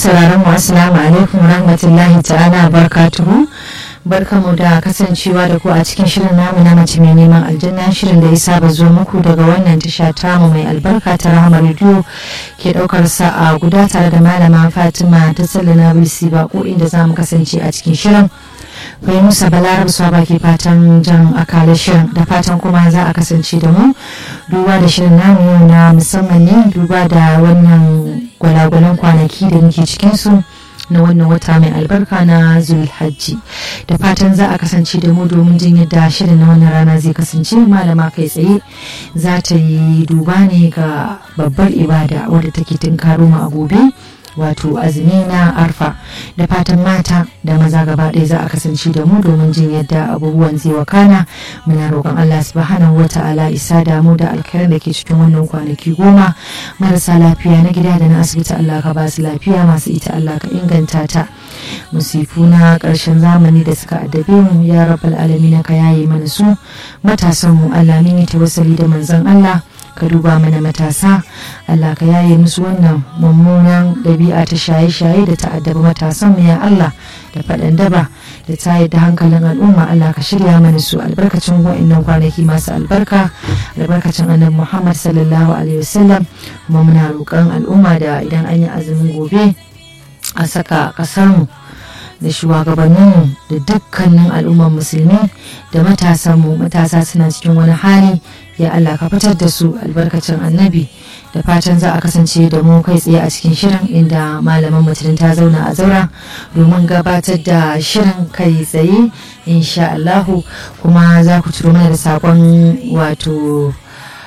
sauraron mu assalamu alaikum rahmatullahi ta'ala barakatuhu barkamu da kasancewa da ku a cikin shirin namu na mace mai neman aljanna shirin da ya saba zo muku daga wannan tasha tamu mai albarka ta rahama rediyo ke daukar sa'a guda tare da malama fatima ta tsallana bisi bako inda za mu kasance a cikin shirin kai musa balarab swaba ke fatan jan akala shirin da fatan kuma za a kasance da mu duba da shirin namu yau na musamman ne duba da wannan gwalagwalan kwanaki da muke cikinsu na wannan wata mai albarka na zulhajji da fatan za a kasance da mu domin jin yadda shirin na wannan rana zai kasance malama kai tsaye za ta yi duba ne ga babbar ibada wadda take tunkaro mu a gobe wato azumi na arfa da fatan mata da maza gaba ɗaya za a kasance da mu domin jin yadda abubuwan zai wakana muna roƙon Allah subhanahu wata'ala isa da mu da alkhairin da ke cikin wannan kwanaki goma marasa lafiya na gida da na asibiti Allah ka ba su lafiya masu ita Allah ka inganta ta musifu na ƙarshen zamani da suka addabe mu ya rabbal alamin ka yaye mana su matasan mu Allah mun yi tawassali da manzon Allah ka duba mana matasa Allah ka yaye musu wannan mummunan ɗabi'a ta shaye-shaye da ta addabi matasan mu ya Allah da faɗan daba da tayar da hankalin al'umma Allah ka shirya mana su albarkacin wa'annan kwanaki masu albarka albarkacin annabi Muhammad sallallahu alaihi wasallam kuma muna roƙon al'umma da idan an yi azumin gobe a saka ƙasarmu da shugabanninmu da dukkanin al'ummar musulmi da matasanmu matasa suna cikin wani hali ya Allah ka fitar da su albarkacin annabi da fatan za a kasance da mu kai tsaye a cikin shirin inda malaman mutum ta zauna a zaura domin gabatar da shirin kai tsaye insha Allahu kuma za ku ciro mana da sakon wato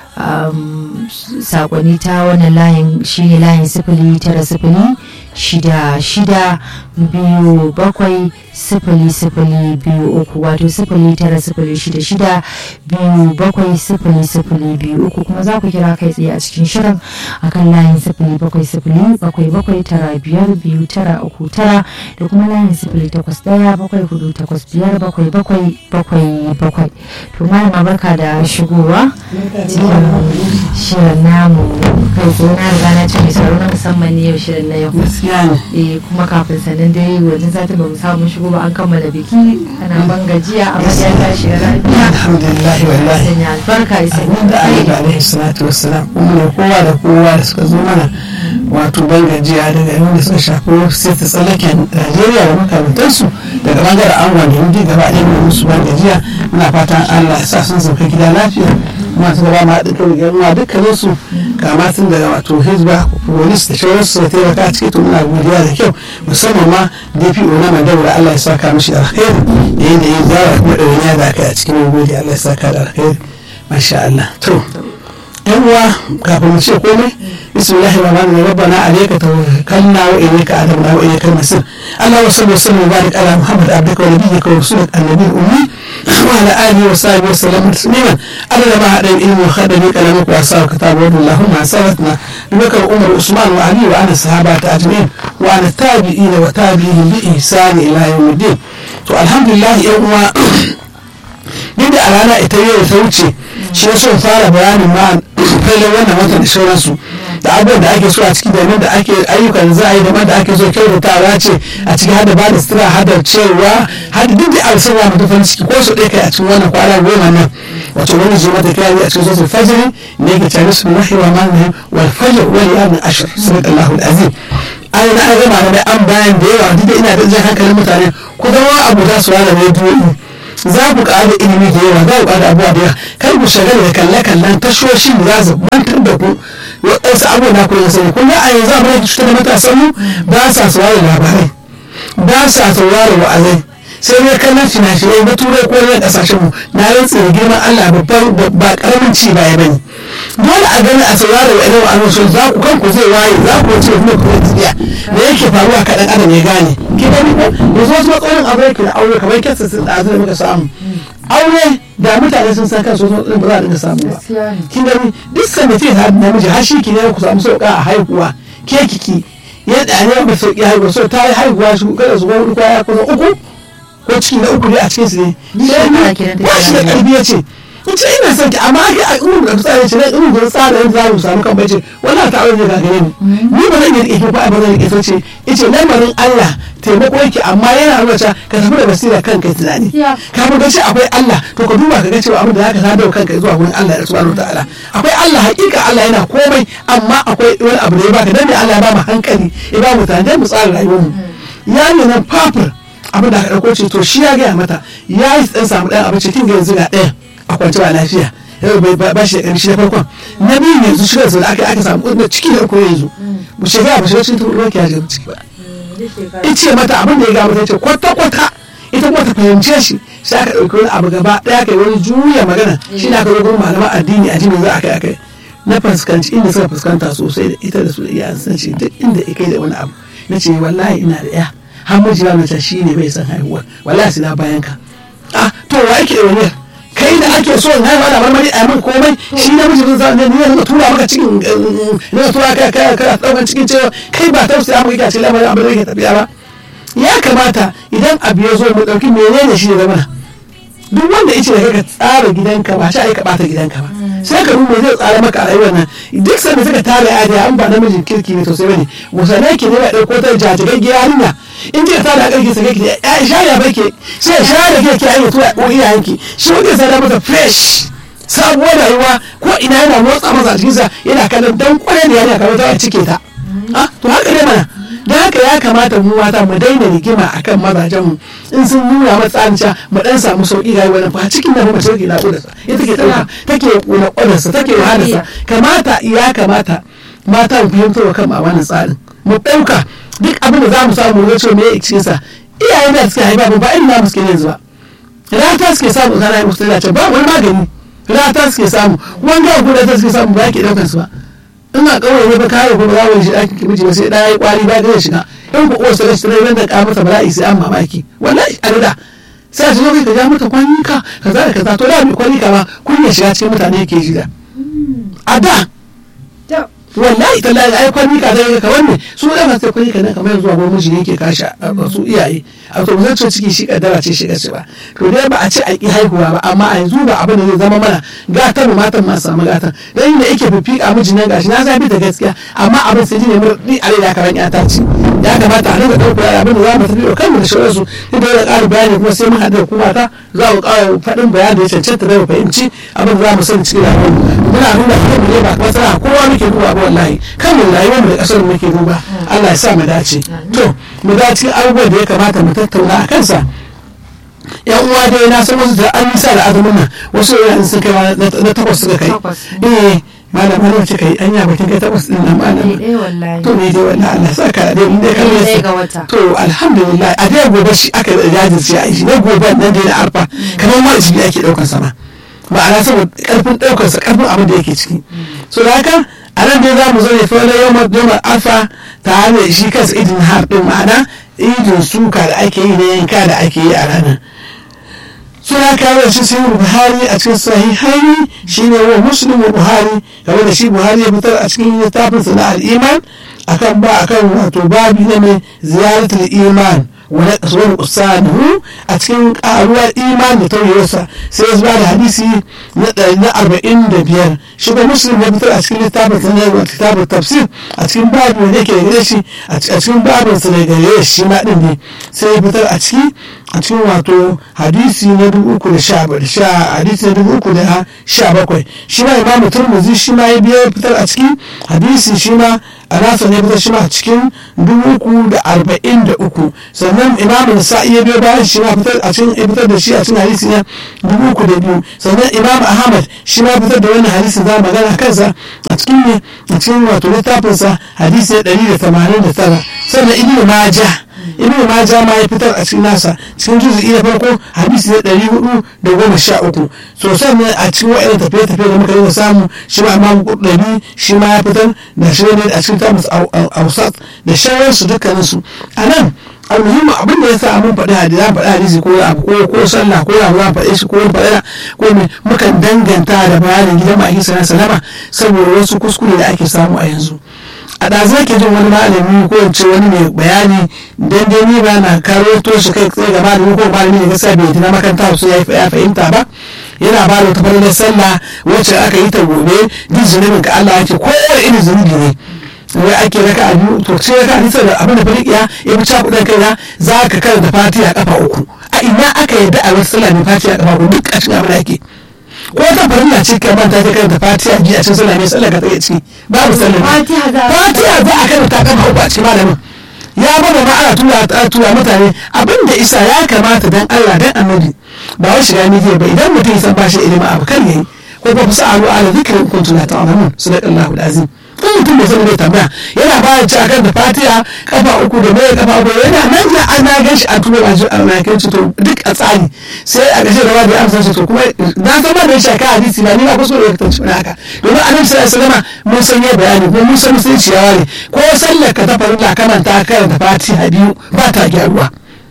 sakonni ta wannan layin shine layin sifili tara sifili shida shida biyu bakwai sifili sifili biyu uku wato sifili tara sifili shida shida biyu bakwai sifili sifili biyu uku kuma za ku kira kai tsaye a cikin shirin akan layin sifili bakwai sifili bakwai bakwai tara biyar biyu tara uku tara da kuma layin sifili takwas daya bakwai hudu takwas biyar bakwai bakwai bakwai bakwai to malama barka da shigowa cikin shirin namu kai tsaye na riga na ce mai sauro na musamman ne yau shirin na yau eh kuma kafin sanin dai wajen satin ba mu samu shigo ba an kammala biki ana ban gajiya a bayan tashi da lafiya alhamdulillah wallahi sanya albarka isa da Allah alaihi salatu wassalam kuma da kowa da kowa da suka zo mana wato ban gajiya daga yawan da suka shafi sai ta tsallaken Najeriya da makamantansu daga bangaren angon da yanzu gaba ɗaya mai musu ban gajiya muna fatan Allah ya sa sun sauka gida lafiya kuma su gaba ma haɗin kan yan dukkanin su kama tun daga wato hizba polis da sauransu da taimaka a ciki to muna godiya da kyau musamman ma DPO na Mandaura Allah ya saka mishi alkhairi da yadda yin zara kuma ɗawainiya da aka yi a cikin gode Allah ya saka da alkhairi masha Allah to yan uwa kafin mu ce komai bismillahir rahmanir rahim rabbana alayka tawakkalna wa ilayka anabna wa ilayka al-masir Allah wa sallu sallu barik ala muhammad abdika wa nabiyyika wa rasulika an-nabiyil ummi wa ala alihi wa sahbihi wa sallam tasliman adada ma hada ilmi wa khadami kalamak wa asar kitab wa allahumma sabatna bibakar umar usman wa ali wa ana sahabata ajma'in wa ana tabi'ina wa tabi'ihim bi ihsani ila yawmiddin to alhamdulillah yan uwa duk da a rana ita yau ta wuce shi ya so fara bayanin ma kallon wannan watan da sauransu da abubuwan da ake so a ciki da da ake ayyukan za a yi da da ake so kyautatawa ce a ciki hada ba da sutura hada cewa hada duk da abu sarwa mutu farin ciki ko su ɗaya kai a cikin wannan kwana goma nan wato wani zo mata kira a cikin sosai fajiri ne ke tare su nahi wa mani wal fajr wal yawm ashir sallallahu alazim ai na gama da an bayan da yawa duk da ina da jan hankalin mutane ku zama abu za su ware rediyo za ku ƙara ilimi da yawa za ku ƙara abubuwa da yawa kar ku shagala da kalle-kallen tashoshin da za su mantar da ku waɗansu abubuwa na kuma sani kun ga a yanzu abin da cutar da matasan mu ba sa saurara labarai ba sa saurara wa'azai sai dai kallon fina-finai na turai ko na ƙasashen mu na rantsa da girman Allah babban ba ƙaramin ci baya bane dole a gani a saurara wa irin wa'azin za ku kanku zai waye za ku ce kuma ku yi tafiya da yake faruwa kaɗan adam ya gane ki gani ko yanzu wasu matsalolin abu yake da aure kamar kyasa sun ɗazu da muka samu aure da mutane sun san kansu wasu ba za a dinga samu ba kin gani duk sanda ce har namiji har shi ki ne ku samu sauƙa a haihuwa ke kiki yadda ne ba sauƙi haihuwa so ta yi haihuwa shi kada su gwamnati kwaya kusan uku ko ciki na uku ne a cikin su ne ba shi da ƙarfi ya ce ce ina son ki amma ake a irin da tsara ce nan irin da tsara yadda za mu samu kan bai ce wallahi ta aure ne ga gare ni ni ba zan yi rike ko ba zan rike so ce yace lamarin Allah taimako yake amma yana nuna cewa ka tafi da basira kanka tunani kafin ka ce akwai Allah to ka duba ka ga cewa abin da zaka sadau kanka zuwa wurin Allah subhanahu wataala akwai Allah hakika Allah yana komai amma akwai wani abu da ya baka dan ne Allah ya ba mu hankali ya ba mu tare mu tsara rayuwar mu ya ne nan fafur abin da aka dauko ce to shi ya gaya mata ya yi dan samu dan abinci kin ga yanzu ga ɗaya a kwance ba lafiya yau bai ba shi da ƙarshe na farkon na biyu yanzu shi da aka aka samu kudin ciki da uku yanzu mu shiga ba shiga cikin ruwa ki ya ciki ba in ce mata abin da ya gaba ta ce kwata kwata ita kuma ta fahimce shi sai aka ɗauki wani abu gaba ɗaya kai wani juya magana shi na aka zo gurin malaman addini addini za a kai akai na fuskanci inda suka fuskanta sosai da ita da su da iyayen san shi duk inda ya kai da wani abu na ce wallahi ina da ya har mijiya mace shi ne bai san haihuwa wallahi sai na bayan ka ah to wa yake da wani kai da ake so in haifa da marmari a min komai shi na miji zan ne ne zan tura maka cikin ne tura ka ka ka daukan cikin cewa kai ba tausaya maka kace lamarin abin da yake tafiya ba ya kamata idan abu ya zo mu dauki menene shi ne zama duk wanda yace da ka tsara gidanka ba shi ai ka bata gidanka ba sai ka rubuta zai tsara maka a rayuwar nan duk sanda suka tare ajiya an ba namijin kirki ne to sai bane musanai ke ne ba dauko ta jajigaggiya yarinya in kika tada a ƙarfi sake ki ya shaya bake sai ya shaya da ke ayi tura ko iyayenki shi wanda sai da masa fresh sabuwar rayuwa ko ina yana motsa masa jikinsa yana kallon dan kwarai da yana kamar ta cike ta to haka ne mana da haka ya kamata mu mata mu daina rigima akan mazajen mu in sun nuna matsanca mu dan samu sauki ga wani fa cikin da mace take naƙuda sa ita take dauka take naƙuda sa take wahala sa kamata ya kamata mata mu fahimta wa kan a wannan tsarin mu ɗauka duk abin da za mu samu ya ce me ya cikin sa iyayen da suke haifa ba irin namu suke yanzu ba rata suke samu kana yi musu ce ba wani magani rata suke samu wanga guda ta suke samu ba yake daukar su ba ina kawai ne ba kare ko ba za mu shi ɗakin ki miji ba sai ɗaya ya kwari ba zai shiga in ku uwarsa da shi ran da ka mata bala'i sai an mamaki wallahi a da sai a zo kai ka ja mata kwanika kaza da kaza to da mai kwanika ma kun ya shiga cikin mutane yake ji da a da wallahi tallahi ai kwanika da ka wanne su da ba sai kwanika nan kamar zuwa gurin miji yake kashi a su iyaye a to zan ce ciki shi kaddara ce shiga ce ba to dai ba a ce a ki haihuwa ba amma a yanzu ba abin da zai zama mana gatan mu matan ma samu gatan dan inda yake fifika miji nan gashi na zabi da gaskiya amma abin sai ne mu ni a da karan ya ta ci ya kamata a rinka dauka abin da za mu tafi kanmu da shawararsu duk da ƙara bayani kuma sai mun haɗa da kuma ta za mu ƙara faɗin bayani da ya cancanta da mu fahimci abin da za mu sani cikin rayuwar muna nuna kanmu ne ba matsala kowa muke duba ba wallahi kanmu rayuwar mu da ƙasar muke duba Allah ya sa mu dace to mu da cikin abubuwan da ya kamata mu tattauna a kansa yan uwa dai na san wasu da an nisa da azumin nan wasu yanzu sun kai na takwas suka kai eh malam malam ce kai anya bakin kai takwas din nan malam to ne dai wallahi Allah saka dai mun dai kalle su to alhamdulillah a dai gobe shi aka jajirce a shi na gobe nan dai na arfa kamar ma shi ake daukar sama ma'ana saboda karfin daukar sa karfin abin da yake ciki so da haka a nan dai za mu zo ne fa na yawmar yawmar arfa tare da shi kansa idin har din ma'ana idin suka da ake yi na yanka da ake yi a ranar suna kawo shi sai buhari a cikin sahihai shine wa muslim buhari kamar da shi buhari ya fitar a cikin littafin sa na al-iman akan ba akan wato babi na mai ziyaratul iman wani kasuwar usanihu a cikin karuwar iman da tauyarsa sai ya zuba da hadisi na arba'in da biyar shi ba muslim ya fitar a cikin littafin sa na kitabun tafsir a cikin babin da yake gare shi a cikin babin sa da gare shi ma din ne sai ya fitar a ciki a cikin wato hadisi na dubu uku da sha hadisi na dubu uku da sha bakwai shi ma imamu turmuzi shi ma ya biya fitar a ciki hadisi shi ma a nasa ne fitar shi ma a cikin dubu uku da arba'in da uku sannan imamu nasa'i ya biyo bayan shi ma fitar a cikin fitar da shi a cikin hadisi na dubu uku da biyu sannan imamu ahmad shi ma fitar da wannan hadisi za magana kansa a cikin ne a cikin wato littafinsa hadisi na ɗari da tamanin da tara sannan ibnu majah ibnu maja ma ya fitar a cikin nasa cikin juzu'i na farko hadisi na ɗari hudu da goma sha uku so sannan a cikin wa'yan tafiye-tafiye da muka yi da samu shi ma imam kurɗani shi ma ya fitar da shi ne a cikin tamus ausat da shawararsu dukkaninsu a nan almuhimmin abin da ya sa mun faɗi hadisi za faɗi hadisi ko abu ko ko sallah ko abu za faɗe shi ko wani faɗa ko me mukan danganta da bayanin gidan ma'aikin sana salama saboda wasu kuskure da ake samu a yanzu a ɗazu ke jin wani malami ko in ce wani mai bayani dan dai ni ba na karo to shi kai tsaye ga malami ko malami ne gaskiya bai tuna makaranta su ya fahimta ba yana ba da wata falalar sallah wacce aka yi ta gobe duk zunubin ka Allah yake kowane irin zunubi ne wai ake raka a biyu to sai raka a da abin da fariƙiya ya fi cakuɗan kaina za ka karanta fatiha kafa uku a ina aka yadda a wata sallah mai fatiha kafa uku duk a cikin abin da ake ko ta farilla ce ka manta ta karanta fatiha ji a cikin sallah mai sallah ka tsaye ciki babu sallah Fatiha za a- fatiha za a karanta kafa uku a cikin malamin ya bada ma ana tura a tura mutane abin da isa ya kamata dan Allah dan annabi ba wai shiga mijiya ba idan mutum ya san ba shi ilimin abu kan yayi ko ba fusa alu ala zikrin kuntum la ta'lamun sadaqallahu alazim kan mutum bai san bai tambaya yana ba ci akan da fatiha kafa uku da mai kafa uku yana nan da an na gan shi a tura ba shi a makin to duk a tsari sai a gashe da babu amsa shi to kuma na san ba da shi aka hadisi ba ni ba kusa da tantu na haka domin annabi sallallahu alaihi wasallam mun san ya bayani ko mun san sai ciyawa ne ko sallar ka ta farilla kana ta karanta fatiha biyu ba ta gyaruwa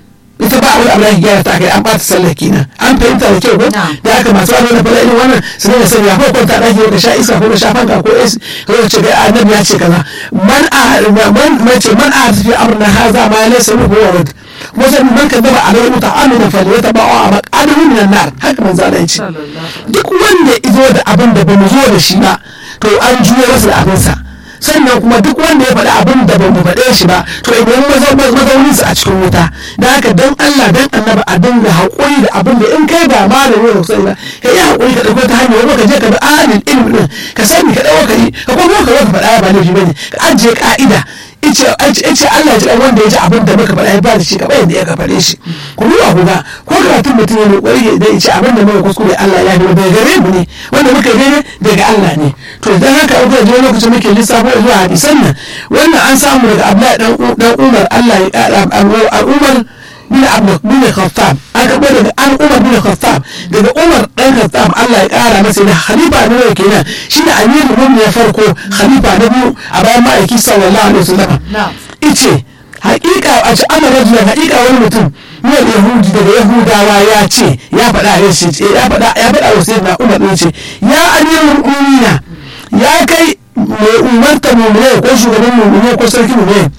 ita ba wani abu da gyara ta kai an ɓata sallar kenan an fahimta da kyau ko da haka masu wani na fara irin wannan su ne sani ko kwanta ɗaki ka sha iska ko ka sha fanka ko esi ko ka ce ga annabi ya ce kaza man a man mace man a tafi amrna haza ma laysa lahu warad wajen man ka daba a rai muta amina fa ya taba a maqadahu min nar haka manzo Allah ya ce duk wanda izo da abin da bamu zo da shi ba to an juyo masa da abinsa sannan kuma duk wanda ya faɗi abin da bamu faɗe shi ba to idan mazaunin sa a cikin wuta da haka dan Allah dan annaba a dinga haƙuri da abin da in kai ba malami ne sai ba ka yi haƙuri ka ɗauko ta hanyar wani ka je ka bi alil ilmi din ka sani ka ɗauka yi ka kuma ka zo ka faɗa ba laifi bane ka ajiye ka'ida ice ice Allah ya ji wanda ya ji abin da muka faɗa ya ba da shi kamar yadda ya ka faɗe shi ku duba ku ga ko karatun mutum ya mai ƙwari da ya ce abin da muka kuskure Allah ya yi daga gare mu ne wanda muka yi daga Allah ne to idan haka kuka je lokacin muke lissafo zuwa hadisan nan wannan an samu daga Abdullahi dan Umar Allah ya ƙara al'ummar bin Abdul bin Khattab an karɓo daga an Umar bin Khattab daga Umar dan Khattab Allah ya ƙara masa da khalifa na yau kenan shi da amirul mu'minin ya farko khalifa na biyu a bayan ma'aiki sallallahu alaihi wasallam ice haƙiƙa a ci ana rajulan haƙiƙa wani mutum min yahudi daga yahudawa ya ce ya faɗa ya ce ya faɗa ya faɗa wa sayyidina Umar ne ce ya amirul mu'minina ya kai mai umarta mu'minai ko shugaban mu'minai ko sarki mu'minai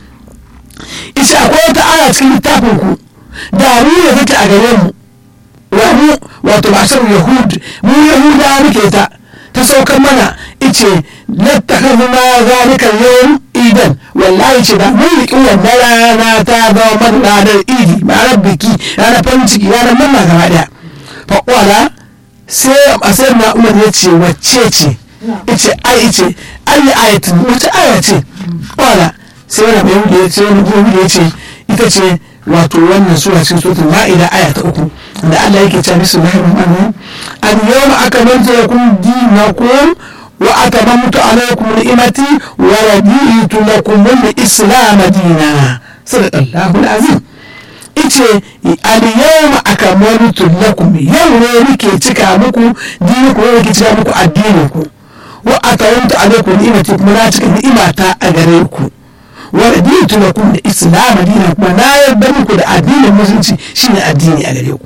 ice akwai wata aya cikin littafin ku da mu da take a gare mu wa mu wato bashar yahud mu yahudawa muke ta ta saukar mana ice lattakhadhu ma zalika yawm idan wallahi ce da mun riƙi wannan rana ta zama mana ranar idi ranar biki ranar farin ciki ranar manna gaba daya fa qala sai a sai na umar ya ce wacce ce ice ai ice ayi ayatin wace aya ce qala sai wani bai ya ce wani ya ce ita ce wato wannan sura cikin suratul ma'ida aya ta uku da Allah yake cewa bismillahir rahmanir rahim al yawma akmaltu lakum dinakum wa atamamtu alaykum ni'mati wa raditu lakum al-islam dina sadaqallahu al-azim ice al yawma akmaltu lakum yau ne nake cika muku dinakum ne nake cika muku addinin ku wa atamamtu alaykum ni'mati kuma na cika ni'imata a gare ku waraditu lakum da islam dina kuma na yarda muku da addinin musulunci shine addini a gare ku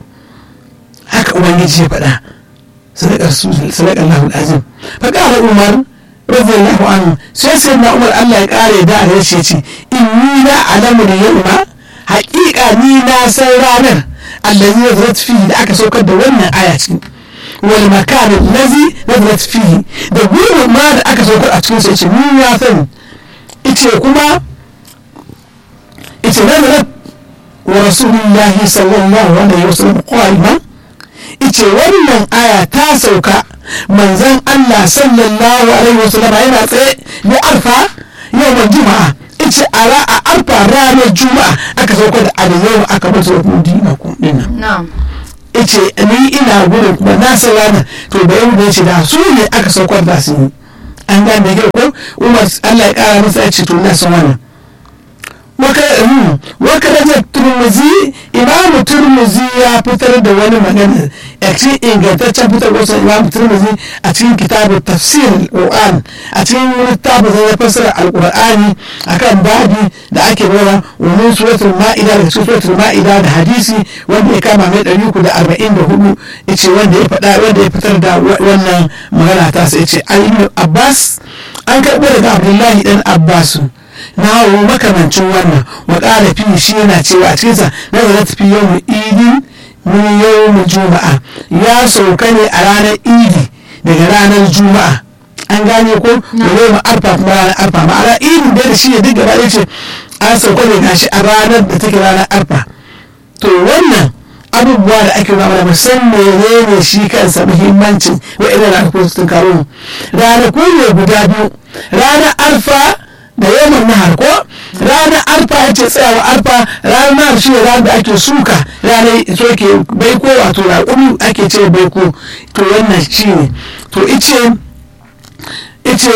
haka ubangiji ya faɗa sadaka sadaka Allahu azim fa qala umar radiyallahu anhu sai sai na umar Allah ya kare da a shi ce inni la alamu da yawma haƙiƙa ni na san ranar allazi nazarat fihi da aka saukar da wannan aya cikin wal makan allazi nazarat fihi da gurbin ma da aka saukar a cikin sai ce ni ya sani ice kuma ita nazarat wa rasulullahi sallallahu alaihi wasallam qaiman ice wannan aya ta sauka manzon Allah sallallahu alaihi wasallam yana tsaye da arfa yawan juma'a ice a a arfa ranar juma'a aka sauka da aliyu aka mutu da dina ku dinnan ice ni ina gurin kuma na san ranar to da yau da yace da su ne aka saukar da su an gane da kyau umar Allah ya kara masa ya ce to na san wannan wakarajar turmuzi imamu turmuzi ya fitar da wani magana a cikin ingantaccen fitar wasu imamu turmuzi a cikin kitabun tafsir al-qur'an a cikin littafin zai fassara al-qur'ani akan babi da ake nuna wani suratul ma'ida da suratul ma'ida da hadisi wanda ya kama mai ɗari uku da arba'in da hudu yace wanda ya faɗa wanda ya fitar da wannan magana ta sai yace ayyukan abbas an karɓo daga abdullahi dan abbasu na makamancin wannan wa ƙara fi shi yana cewa a cikinsa na zara fi yau idin min yawmin juma'a ya sauka ne a ranar idi daga ranar juma'a an gane ko da yau arfa kuma ranar arfa ma'ana idi da shi ne duk gaba ɗaya ce an sauka ne gashi a ranar da take ranar arfa to wannan abubuwa da ake nuna mana musamman menene shi kansa muhimmancin wa'ina ranakun sun karo mu ranaku ne guda biyu ranar arfa da yawan nahar ko ranar arfa ya ce tsayawa arfa ranar nahar shi ne ranar da ake suka ranar soke baiko wato raƙumi ake ce baiko to wannan shi ne to ice ice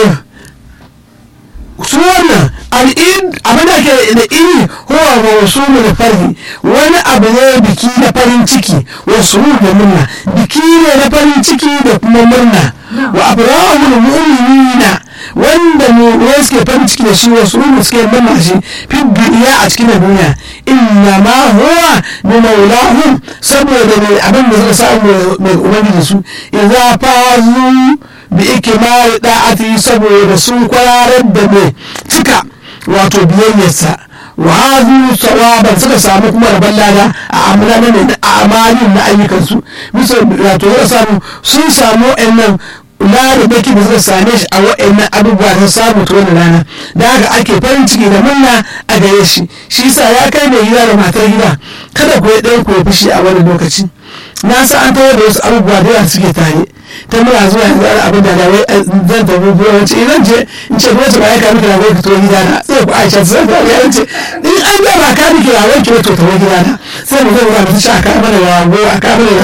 su wannan al'id abin da ke da iri huwa ga wasu da farhi wani abu ne biki na farin ciki wasu da murna biki ne na farin ciki da kuma murna wa abrahul mu'minina wanda ne suke farin ciki da shi wasu rumu suke murna shi fi duniya a cikin duniya inna ma huwa bi maulahum saboda mai abin da suka samu mai ubangiji su idza fazu bi ikimari da'ati saboda sun kwararar da mai cika wato biyayyarsa wa hazu sawaban suka samu kuma rabon lada a amana ne a amalin na ayyukansu bisa wato suka samu sun samu wa'annan lada da da suka same shi a wa'annan abubuwa sun samu ta wani rana da haka ake farin ciki da murna a gare shi shi sa ya kai mai gida da matar gida kada ku yi ɗan ku ya fushi a wani lokaci na sa an tawar da wasu abubuwa da yawa suke tare ta muna zuwa yanzu ana abin da wai zan tafi buwa wace idan ce in ce wace ba ya kami kira wai fito gida na sai ku aisha sai ta ya ce in an ga ba kami kira wai ki wato tafi gida na sai mu zai mutu shi a kama da yawo a kama da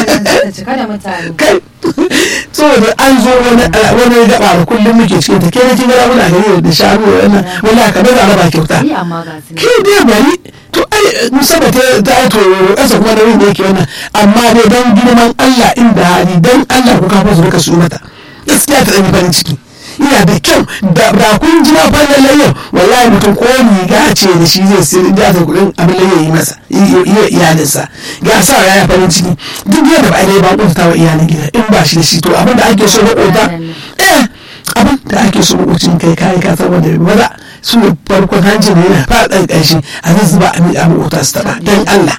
yawo kai saboda an zo wani gaba da kullum muke cikin ta ke da kin gara muna gari da shanu da wannan wala ka bai araba kyauta ke dai bari to ai musamman ta ta to kasa kuma da yin da yake wannan amma dai dan girman Allah inda hali dan Allah ku kafa su rika su mata gaskiya ta dan farin ciki ina da kyau da kun ji na fannin layyar wallahi mutum ko riga ce da shi zai sai da ta kudin abin layyar yi masa yi iyalinsa ga sa ya farin ciki duk yadda ba a dai ba kunta wa iyalin gida in ba shi da shi to abin da ake so makota eh abin da ake so makocin kai kai ka saboda maza su ne farkon hancin yana faɗan ƙarshe a zai zuba a miƙa makota su taɓa don Allah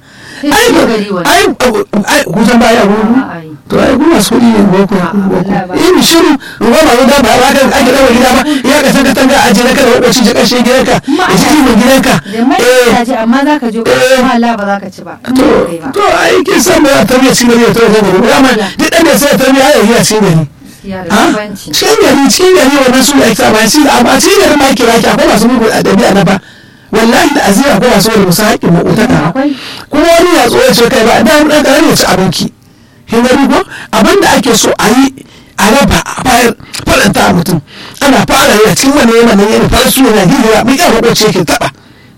ai ai kusan baya gudu to ai kuma su ne boko boko in shiru ruwa ba guda ba ba kan ake dawo gida ba ya ka saka tanga aje na kada wakwaci je kashe gidanka ya ji mai gidanka eh amma za ka je ko Allah ba za ka ci ba to to ai kin san ba tarbiya cikin gari to ga gari amma duk dan da sai tarbiya ya yi cikin gari cikin gari cikin gari wannan su ne ake ba shi amma cikin gari ma kira ki akwai masu mugu a dabi'a na ba wallahi da azira ko masu wani musa haƙƙin maƙotaka kuma wani ya tsoye ce kai ba da ɗan ɗan ya ci abinki kin gani ko abin da ake so a yi a raba a bayar faranta a mutum ana fara yi a cikin wani yanayin yana fara su yana girgira mai ƙyar maƙoci yake taɓa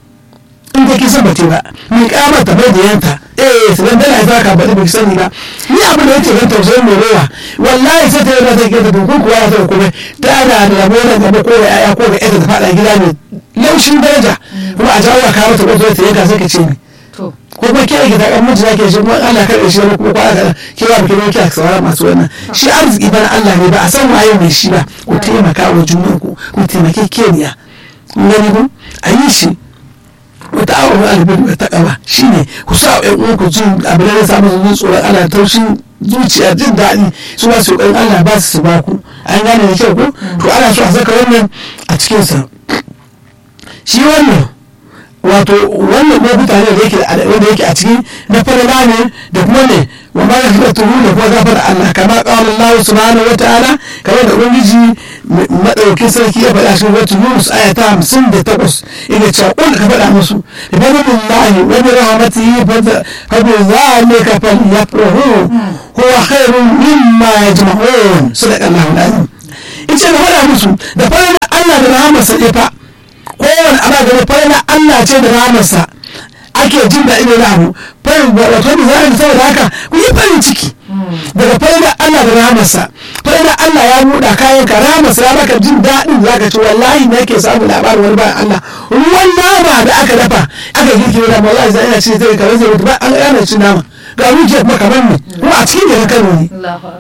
in ka kisa ba ba mai ƙamar ta bai da yanta eh su dan dala ya ka baɗi bai sani ba ni abin da yake gan tausayin mai rowa wallahi sai ta yi ta gida da kuwa ya ta kuma ta da rabo da gaba ko da yaya ko da ita ta faɗa gida ne laushin daraja kuma a jawo ka mata kwazo ta yanka sai ka ce ni ko kuma ke gida kan miji zake shi kuma Allah kar shi kuma kuma kwana ke ba ki ne ki saurara masu wannan shi arziki bana Allah ne ba a san waye mai shi ba ku taimaka wa junan ku ku taimake keniya ngani ko a yi shi wata awon albin da takawa shine ku sa ƴan uwan ku jin abin da samu zuwa tsoron Allah taushin zuciya jin daɗi su ba su ƙoƙarin Allah ba su ba ku an gane da kyau ko to ana so a saka wannan a cikinsa shi wannan wato wannan lokuta ne da yake wanda yake a ciki na farala ne da kuma ne wa ma ya fita tuhu da kuma gafara Allah kama qala Allah subhanahu wa ta'ala kamar da ubangiji madauki sarki ya faɗa cikin wata Yunus aya ta 58 ina cewa kun ka faɗa musu da fadlillahi wa bi rahmatihi fa bi zalika falyafrahu huwa khairun mimma yajma'un sadaqa Allahu al-azim ita da faɗa musu da faɗa Allah da rahmarsa ne fa kowane ana gani faina Allah ce da ramarsa ake jin daɗi da abu farin wato da zai saboda haka ku yi farin ciki daga faina Allah da ramarsa faina Allah ya buɗa kayan ka ramarsa ya baka jin daɗin zaka ci wallahi ne ke samu labarin wani bayan Allah ruwan nama da aka dafa aka girki da wallahi zai ina ce zai kamar zai mutu ba an yana cin nama ga rujiyar kuma kamar ne kuma a cikin da Kano ne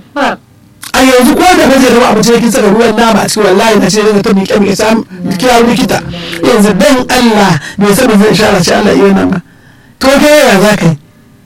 a yanzu ko da bazai zama abinci da kin saka ruwan nama a cikin wallahi na ce daga ta miƙe miƙe sam kira likita yanzu dan Allah bai san zai ishara ce Allah iya nama to kai yaya za ka yi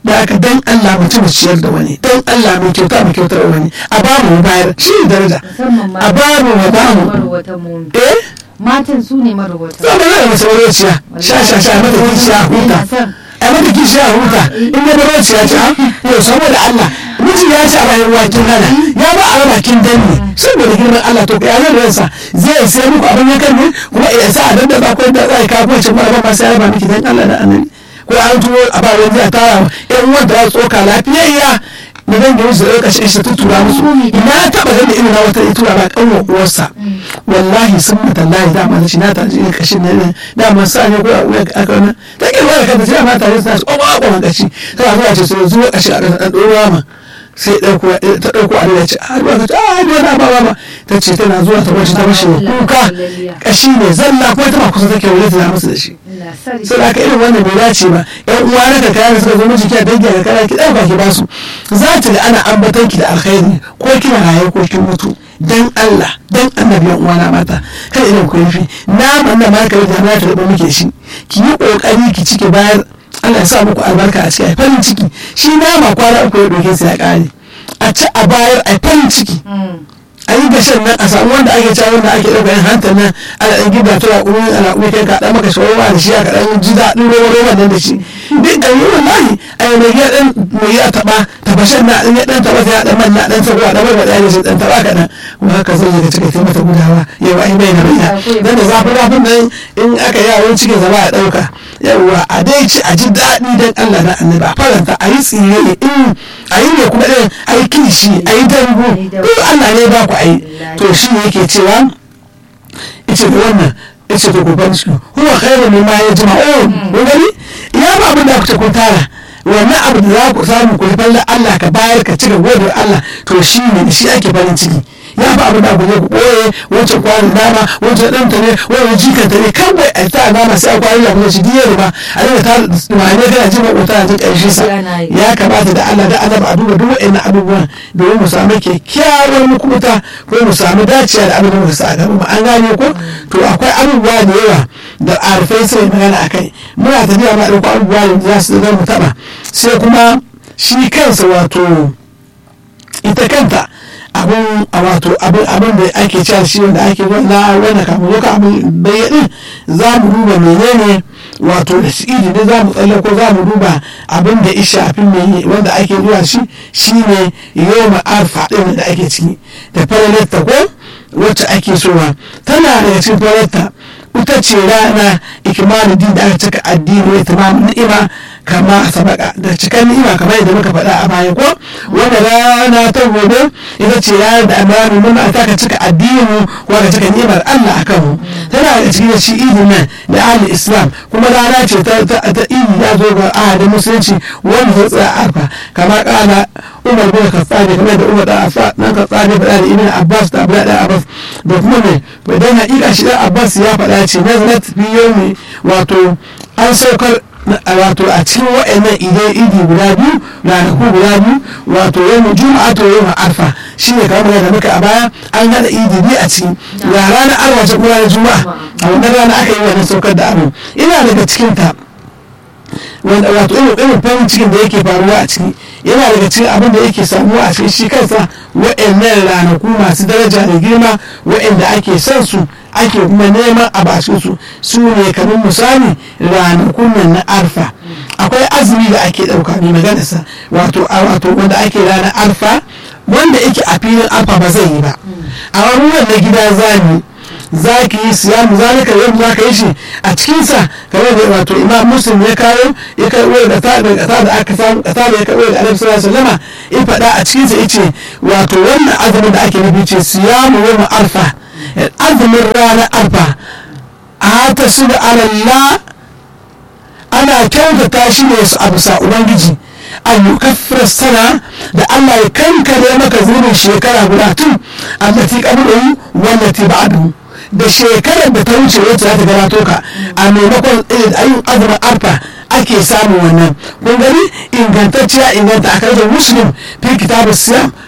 da aka dan Allah mutum ciyar da wani dan Allah mai kyauta mai kyautar da wani a ba mu bayar shi ne daraja a ba mu wa ba mu eh matan su ne marwata zama yana mace marociya sha sha sha mata kishiya huta a mata kishiya huta in ya marociya ce yau saboda Allah miji ya ci a bayan wakin hana ya ba a raba kin danne saboda girman Allah to ya zai ransa zai sai muku abin ya kan ne kuma ya sa a danda ba ko da za a kawo ce ba ba sai ya raba miki dan Allah da annabi ko an tuwo a ba wani a tara yan wanda ya tsoka lafiyayya na zan gani su ɗauka shi ta tura musu na taɓa gani irin na wata ya tura ba ƙanwa uwarsa wallahi sun mata layi dama na shi na tare irin kashin na ne dama sa ne ko a wuya aka wani ta ke wani kanta sai ma tare suna su ƙwaƙwa ƙwaƙwan kashi ta zuwa ce su zuwa kashi a ƙasa ɗan ɗora ma sai ɗauko ta ɗauko a ya ce a ruwa ka ce a ruwa na ba ba ta ce tana zuwa ta wacce ta mashi kuka kashi ne zalla kuma ta ma kusa take wuri ta musu da shi sai da irin wannan bai dace ba yan uwa na ka kayan suka zo miji kiya dangi ka kara ki ɗauka ki basu za ta da ana ambatan ki da alkhairi ko kina raye ko kin mutu dan Allah dan annabi yan uwana mata kai irin ku yafi naman da ma ka yi da na ta rubu muke shi ki yi kokari ki cike bayar Allah ya sa muku albarka a ciki a farin ciki shi nama kwana uku ya doke sai ya kare a ci a bayar a farin ciki a yi gashin nan a samu wanda ake cewa wanda ake ɗauka yin hantar nan ana ɗan gida tura ƙumin ana ƙumin kai ka ɗan maka shawarwa da shi a kaɗan ji daɗin roba roba nan da shi duk da yi wallahi a yi mai ɗan mai ya taɓa tabashin na ɗan ya ɗan taɓa sai ya ɗan manna ɗan sabuwa ɗan barba ɗaya da shi ɗan taɓa kaɗan kuma haka zai ga cika sai mata gudawa yau ai bai na bayyana dan da zafi zafin nan in aka yi yawon cikin zama a ɗauka yawwa a dai ci a ji daɗi dan Allah na annabi a faranta a yi tsire in a yi ne kuma ɗin a yi kilishi a yi dambu duk Allah ne ba ku a yi to shi ne yake cewa ita da wannan ita da gobe shi huwa khairu mimma yajma'un kun gani ya ba abin da kuke kun tara wannan abu da za ku samu ku falla Allah ka bayar ka cika godar Allah to shi ne shi ake farin ciki ya fi abu da ku je ku ɓoye wancan kwanin dama wancan ɗan ta ne wani jikan ta ne kawai a ta dama sai a kwanin da kuma shi diyar ba a daga ta mane kana jin makota a jin ƙarshe sa ya kamata da Allah da Allah a duba duk wa'annan abubuwan domin mu samu kyakkyawar mukuta ko mu samu dacewa da abin da muka sa a gaba an gane ko to akwai abubuwa da yawa da arfai sai magana a kai muna tafiya ma ɗauko abubuwa da za su zama mu taɓa sai kuma shi kansa wato ita kanta abin a wato abin abin da ake cewa shi wanda ake na wanda kafin zo ka abin bayyana za mu duba menene wato da shi ne za mu tsalle ko za mu duba abin da isha fi mai wanda ake zuwa shi shine yau arfa ɗin da ake ciki da falalarta ko wacce ake sowa tana daga cikin falalarta ita ce rana ikimanin din da aka cika addini ya tamamin ni'ima kama sabaka da cikan ni'ima kamar yadda muka faɗa a baya ko wanda rana ta gobe ita ce ranar da amanu nuna ta ka cika addini ko ka cika ni'imar Allah akan mu tana da cikin shi idin nan da ahli islam kuma rana ce ta ta idi ya zo ga ahadin musulunci wanda ta tsaya arfa kamar kana umar bin khattab kamar da umar da afa nan khattab ya faɗa da ibn abbas da abdullah da abbas da kuma ne idan haƙiƙa shi da abbas ya faɗa ce nazarat fi yawmi wato an saukar wato a cikin wa'annan idan idi guda biyu ranaku guda biyu wato yau juma'a to yau arfa shi ne kamar da muka a baya an hada idi biyu a ciki ga ranar arwa ta kuma ranar juma'a a wannan rana aka yi wannan saukar da abu ina daga cikin ta wanda wato irin irin farin cikin da yake faruwa a ciki yana daga cikin abin da yake samuwa a cikin shi kansa wa'annan ranaku masu daraja da girma wa'anda ake son su ake kuma neman a bashin su su ne kamar misali ranakun nan na arfa akwai azumi da ake ɗauka mai maganarsa wato wato wanda ake ranar arfa wanda yake a filin arfa ba zai yi ba a wani na gida zani za ki yi siyamu zalika yau za ka yi shi a cikinsa kamar da wato imam muslim ya kawo ya karɓo da ta da ta da aka samu ta da ya karɓo da annabi sallallahu alaihi wasallam ya faɗa a cikinsa yace wato wannan azumin da ake nufi ce siyamu yawm arfa azumin ranar arfa a ta su da alallah ana kyautata shi ne su abu sa ubangiji an yukaffira sana da Allah ya kankare maka zunubin shekara guda tun allati qablahu wallati ba'dahu da shekarar da ta wuce wacce za ta gabato ka a maimakon ayin azumin arfa ake samun wannan kun gani ingantacciya inganta a karjar muslim fi kitabu siyam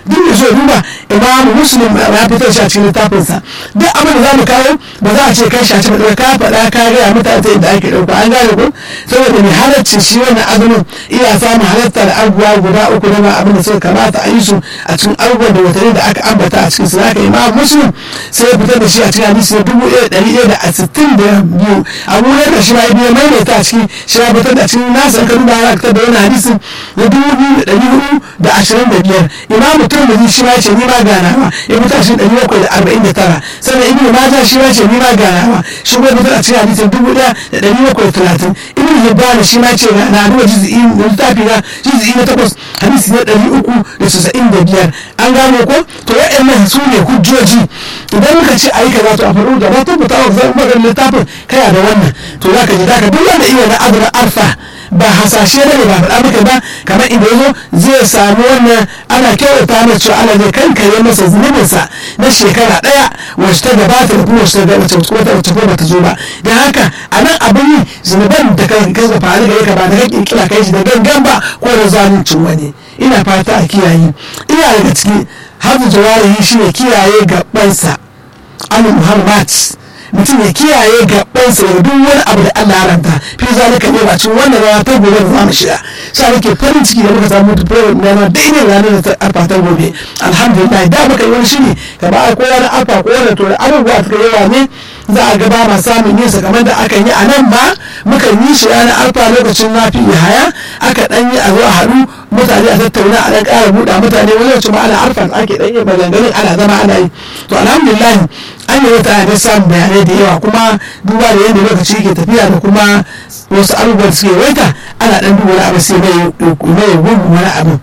duk da so duba imamu muslim ya fitar shi a cikin littafinsa duk abin da za mu kawo ba za a ce kai shaci ba ka faɗa ka gaya mutane ta yadda ake ɗauka an gane ko saboda mai halarci shi wannan azumin iya samun halartar abubuwa guda uku na abin da suka kamata a yi su a cikin abubuwan da watanni da aka ambata a cikin su haka imamu muslim sai ya fitar da shi a cikin hadisi na dubu ɗaya ɗari ɗaya da sittin da biyu abu ya da shi ma ya biya maimaita a cikin shi ya fitar da cikin nasa in ka duba ya fitar da wani hadisin na dubu biyu da ɗari hudu da ashirin da biyar imamu turmuzi shi ma ya ce ni ma ganawa ya fitar shi ɗari bakwai da arba'in da tara sannan ibnu majah shi ma ya ce ni ma ganawa shi kuma fitar a cikin hadisin dubu ɗaya da ɗari bakwai da talatin ibnu hibban shi ma ya ce na duba jizi'i da littafi na jizi'i na takwas hadisi na ɗari uku da casa'in da biyar an gano ko to waɗannan su ne hujjoji idan muka ce a yi kaza to a faru da na tabbata wa zan magana littafin kaya da wannan to za ka ji da ka duk wanda iya na abu na arfa ba hasashe ne ba faɗa maka ba kamar inda yazo zai samu wannan ana kyautata mai cewa Allah zai kankare masa zunubinsa na shekara ɗaya wacce ta gabata da kuma wacce ta gabata wacce wacce kuma bata zo ba don haka a nan abin yi zunuban da ka ka faru gare ka ba da kake kira kai shi da gangan ba ko da zaluncin wani ina fata a kiyaye ina daga ciki hadu jawarihi shine kiyaye gabansa al muhammad mutum ya kiyaye gabansa daga duk wani abu da Allah ya ranta fi zalika ne ba cin wannan rana ta gobe da zamu shiga sai nake farin ciki da muka samu program na ma daidai ranar da ta arfa ta gobe alhamdulillah da muka yi wani shiri ka ba ko wani arfa ko wani to da abubuwa suka yawa ne za a gaba ma samun yin sa kamar da aka yi a nan ba muka yi shi ranar arfa lokacin nafi haya aka dan yi a zo a haɗu mutane a tattauna a dan ƙara buɗa mutane wani lokacin ma ana arfa ake dan yi maganganun ana zama ana yi to alhamdulillah an yi wata da samun bayanai da yawa kuma duba da yadda lokaci ke tafiya da kuma wasu abubuwan suke waita ana dan duba wani abu sai mai mai gugu wani abu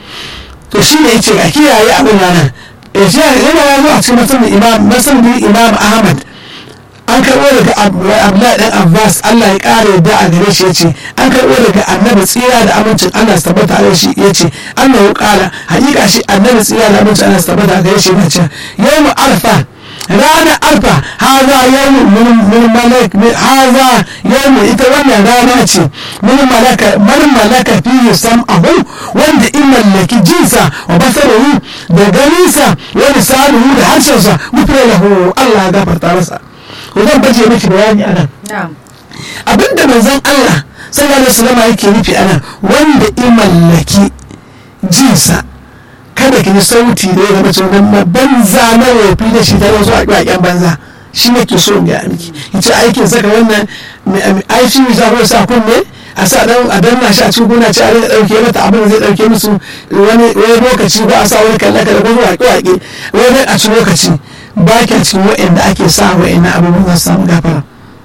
to shi ne yace a kiyaye abin nan ya ce yana ya zo a cikin masanin imam masanin imam ahmad an karɓo daga abdullahi dan abbas allah ya ƙara yadda a gare shi ya ce an karɓo daga annabi tsira da amincin allah su tabbata a shi ya ce annabi ƙara hakika shi annabi tsira da amincin allah su tabbata a gare shi ya ce yau mu arfa ranar arfa haza yawon min malak haza yawon ita wannan rana ce min malaka man malaka fiye sam abu wanda in mallaki jinsa wa basarahu da ganinsa wa lisanuhu da harshensa mutune lahu Allah ya gafarta masa ko zan baje miki bayani anan abinda manzon Allah sallallahu alaihi wasallam yake nufi anan wanda in mallaki jinsa kada ki ji sauti da ya zama cewa na banza na wofi da shi ta wasu a banza shi ne ke so in ga miki in ce aikin saka wannan aiki mai zafar sa kunne a sa dan a danna shi a cikin gona ce a rika dauke mata abin da zai dauke musu wani lokaci ba a sa wani kalle kalle ko waƙe waƙe wani a cikin lokaci ba ki a cikin wa'anda ake sa wa'annan abubuwan za su samu gafara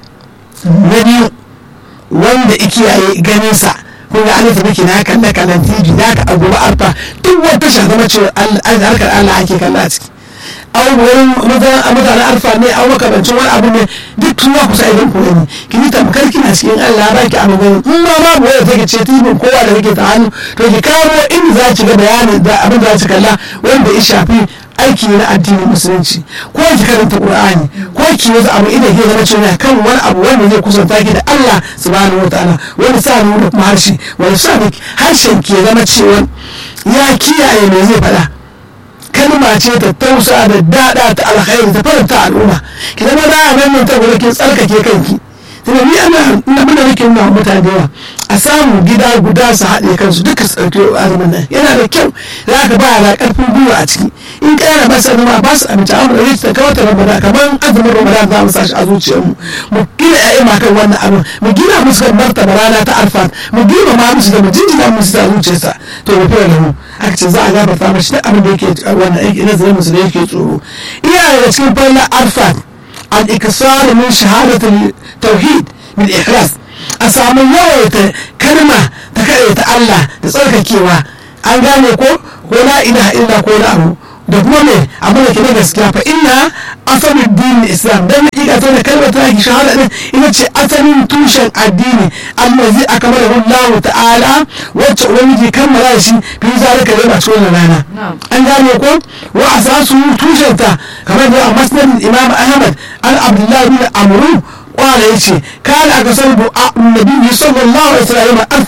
na biyu wanda ikiyaye ganin sa kun ga alif miki na kalle kallon tv da ka abu arfa duk wata sha zama cewa harkar Allah ake kalla a ciki au wurin mutanen arfa ne au makamancin wani abu ne duk tun ku sa idan ku gani ki yi tamkar kina cikin Allah ba ki abu gani in ma babu wanda take ce tibin kowa da kake ta hannu to ki kawo inda za ki ga bayanin da abin da za ki kalla wanda ya shafi aiki na addinin musulunci ko ki karanta qur'ani ko ki wasu abu ina ke zama cewa kan wani abu wanda zai kusanta ki da Allah subhanahu wataala wani sa da kuma harshe wani sa harshen ke zama cewa ya kiyaye me zai faɗa kalma ce ta tausa da dada ta alkhairi ta faranta al'umma ki zama da nan nan ta gurin kin tsarkake kanki tunda ni ana ina muna nake nuna mutane da yawa a samu gida guda su haɗe kansu duka su ɗauki azumin nan yana da kyau za ka ba da ƙarfin gwiwa a ciki in ƙara ba su zama ba su abinci amma da ta kawo ta ramadan kamar azumin ramadan za mu sa shi a zuciyarmu mu gina ƴaƴa ma kan wannan abin mu gina musu kan martaba rana ta arfat mu gina ma musu da mu jinjina musu da zuciyarsa to mu fara lahu aka ce za a gafarta mashi duk abin da yake wannan aiki na zama musu da yake tsoro iya daga cikin fallar arfat al-ikisar min shahadatul tauhid min ikhlas a samu yawaita kalma ta ta Allah da tsarkakewa an gane ko ko la ilaha illa ko la abu da kuma me abu da ke na gaskiya fa inna asalin dinin islam dan hakika ta da kalmar ta ki shahada din ita ce asalin tushen addini allazi akmala Allah ta'ala wacce ubangiji kammala shi fi zalika da masu wannan rana an gane ko wa asasu tushen ta kamar da masnad imam ahmad al abdullah bin amru kwara ya ce kana a kasar nabi sallallahu alaihi wasallam arfa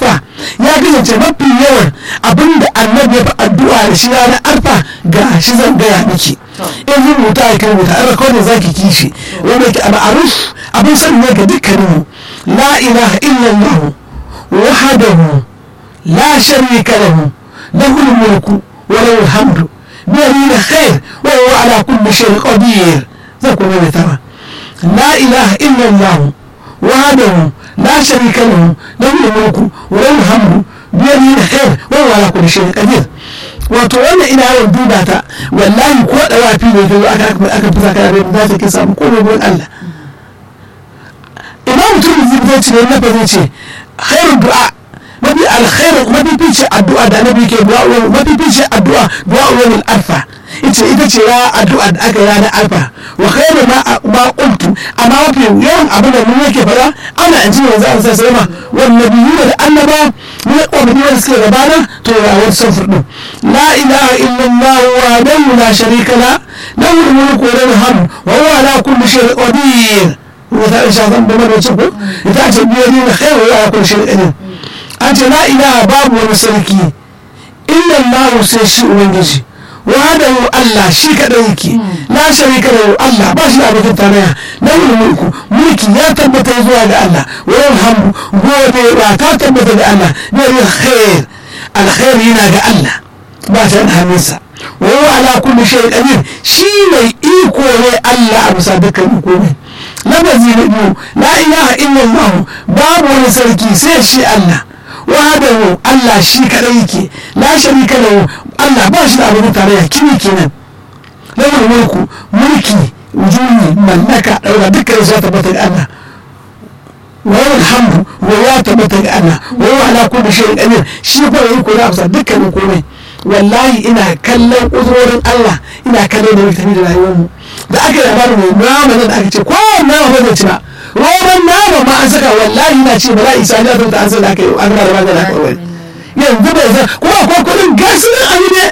ya kasance mafi yawan abinda annabi ya fi addu'a da shi ranar arfa ga shi zan gaya miki in rubuta ya kai rubuta an rakodin zaki kishi wanda ke a ma'aruf abin sani ne ga dukkaninmu la ilaha illallah wahdahu la sharika lahu lahu mulku wa lahu alhamdu bi yadihi khair wa huwa ala kulli shay'in qadir zai kuma mai tara la ilaha illallah wahdahu la sharika lahu lahu mulku wa lahu alhamdu bi yadihi khair wa huwa ala kulli shay'in qadir wato wannan ina yawan duba ta wallahi ko da wafi ne ka zo aka aka fi zaka da za ta ke samu komai gurin Allah imam mutum zai ce ne na fa ce khairu du'a mafi alkhairu mafi fice addu'a da annabi ke du'a wa mafi fice addu'a du'a wa alfa ita ita ce ya addu'a da aka yana alfa wa khairu ma ma qultu amma mafi yawan abin da mun yake fara ana in ji yanzu an sai sama wan nabiyyu da annaba ne ko da suke gabana to ya wani safar din la ilaha illallah wa la sharika la lahu al-mulku wa lahu al-hamd wa huwa ala kulli shay'in qadir wata isha zan da mana ko ita ce biyar ne khairu wa ala kulli shay'in qadir an ce la ilaha babu wani sarki illa Allah sai shi ubangiji wahadahu Allah shi kadai yake la sharika lahu Allah ba shi da abokin tarayya lahu mulku mulki ya tabbata zuwa ga Allah wa yalhamu gode ba ta tabbata ga Allah ne khair alkhair yana ga Allah ba ta da hannunsa wa huwa ala kulli shay'in qadir shi mai iko ne Allah a bisa dukkan komai lafazi na biyu la ilaha illallah babu wani sarki sai shi Allah wahadahu Allah shi kadai yake la sharika lahu Allah ba shi da abin tarayya kimi kenan lahu mulku mulki wujudi mallaka daura dukkan su tabbata ga Allah wa alhamdu wa ya tabbata ga Allah wa huwa ala kulli shay'in qadir shi ko yi ko da amsa dukkanin komai wallahi ina kallon uzurorin Allah ina kallon da muke tafi da rayuwar mu da aka yi labarin mai nama da aka ce ko nama ba zai ci ba roman nama ma an saka wallahi na ce bala isa ne ta an saka aka yi an gaba da magana aka wani yanzu bai san kuma akwai kudin gasu nan abu ne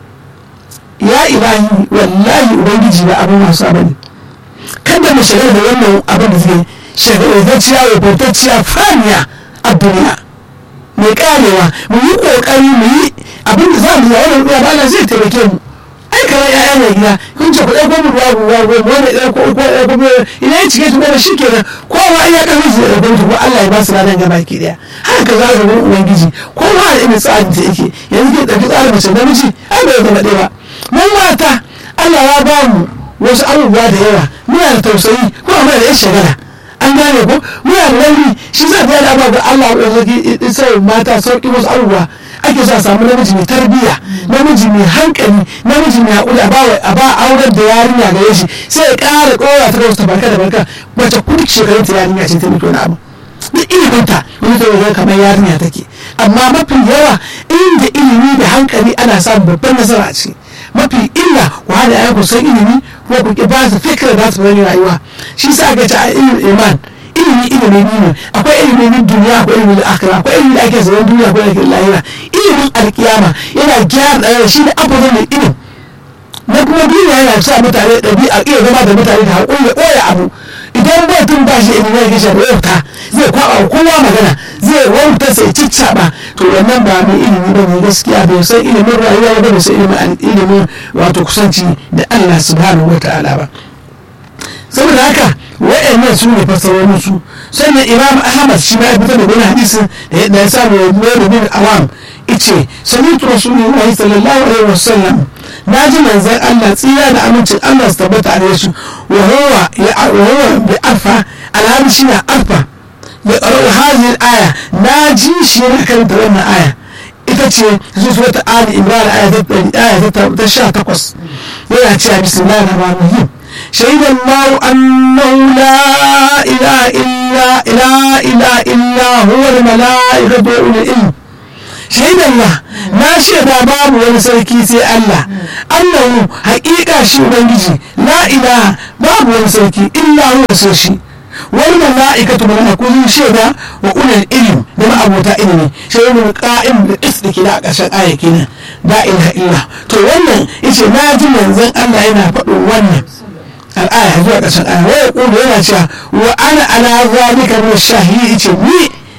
ya ilahi wallahi ubangiji ba abin masu abin kada mu shigar da wannan abin da suke shagarantacciya rubutacciya faniya a duniya mai karewa mu yi kokari mu yi abin da za mu yi wannan ruwa ba zai taimake mu ai kamar ya'ya mai gida kun ce ku ɗauko mu ruwa ruwa ruwa mu wanda ɗauko ko ɗauko mu idan ya cike su da shi kenan ko ma iya kan su da ɗauko ko Allah ya ba su ranar gaba ki daya haka za ka gurin ubangiji ko ma da irin tsarin ta yake yanzu ke ɗauki tsarin mace namiji ai bai zama ɗaya ba mun mata Allah ya ba mu wasu abubuwa da yawa muna da tausayi ko muna da yan shagala an gane ko muna da rauni shi za ta yada ba ga Allah ya sauki sai mata sauki wasu abubuwa ake so a samu namiji mai tarbiyya namiji mai hankali namiji mai haƙuri a ba auren da yarinya gare shi sai ya ƙara ƙora ta wasu barka da barka wacce kudu shekarun ta yarinya ce ta miki wani abu duk iliminta wani ta wajen kamar yarinya take amma mafi yawa inda ilimi da hankali ana samun babban nasara a ciki mafi illa ku hada ya ku san ilimi ko ku ba su fikira da su bari rayuwa shi sa aka ce a ilimin iman ilimi ilimi ne akwai ilimin duniya akwai ilimin akira akwai ilimin da ake zaman duniya akwai ilimin lahira ilimin alkiyama yana gyara ɗaya shi ne abubuwan da ilim na kuma duniya yana sa mutane ɗabi'a iya zama da mutane da haƙuri da ɓoye abu idan mutum ba shi ilimin ya kishe da wauta zai kwaɓa kowa magana zai wauta sai ciccaɓa to wannan ba mai ilimi ba ne gaskiya bai san ilimin rayuwa ba bai san ilimin wato kusanci da Allah subhanahu wa ta'ala ba saboda haka wa'annan su ne fassarorin su sannan imam ahmad shi ma ya fitar da wani hadisin da ya samu ya zuwa bin awam ice samitu rasulullahi sallallahu alaihi wasallam na ji manzan allah tsira da amincin allah su tabbata a su wa huwa bi arfa alhali shi na arfa ya ƙarar hajjin aya na ji shi yana karanta wannan aya ita ce zuwa ta ali imran aya ta sha takwas yana cewa bismillahir rahmanir rahim شهد الله أنه لا إله إلا لا إله إلا هو الملائكة وأولي العلم شهد الله ما شهد باب ونسركي سي الله أنه حقيقة شي بنجي لا إله باب ونسركي إلا هو سيشي والملائكة ملائكة شهد وأولي العلم لما أبو تائلني شهد القائم بالقسط كلا قشان آية كنا لا إله إلا تو wannan yace na ji manzon Allah yana faɗin wannan al'aya zuwa ƙarshen aya wai ya ƙudu yana cewa wa ana ala zalika min shahidi ce ni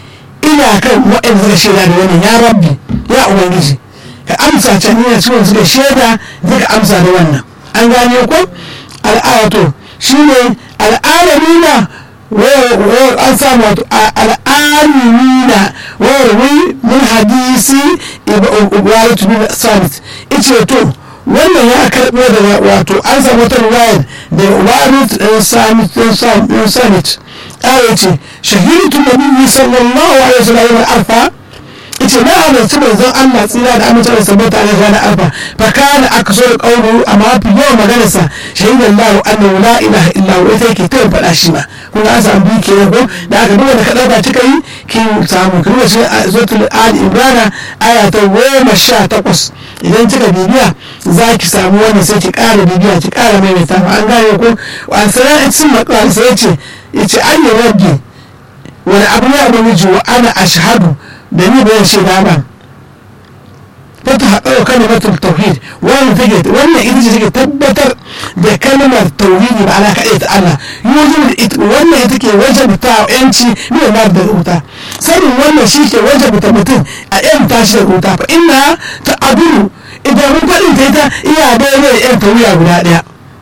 ina kan waɗanda suka shaida da wannan ya rabbi ya ubangiji ka amsa can ina cikin suka shaida zaka amsa da wannan an gane ko al'ayato shine al'alamina wayar an samu wato al'alimina wayar wai min hadisi ibaratu bin samit ice to wannan ya karɓo da wato an samu wata ruwayar da ibaratu ɗin samit ɗin samit ƙara ce shahidu nabiyyi sallallahu alaihi wasallam alfa ita na halarci manzon Allah tsira da amince da sabata ne ranar alfa fa kana aka so da kauru amma mafi yawan maganarsa shahidan lahu annahu la ilaha illa huwa ita yake kai faɗa shi ba kun ga an samu biyu kenan ko da aka duba da ka ɗauka kika yi kin samu kin wace zutul ali imrana aya ta goma sha takwas idan kika bibiya za ki samu wannan sai ki ƙara bibiya ki ƙara maimaita an gane ko an sanar sun maƙwal sai ce ya ce an yi rabbi wani abu ya ubangiji wa ana ashhadu da ni bayan shaida ba ta ta haɗa kalmatul tauhid wannan take wannan ita ce take tabbatar da kalmar tauhidi ba ala kaɗai ta Allah yuzul wannan ita ke wajabta yanci ne ma da wuta sanin wannan shi ke wajabta mutum a yan tashi da wuta fa inna ta aduru idan mun faɗin ta ita iya daidai da yan tawiya guda ɗaya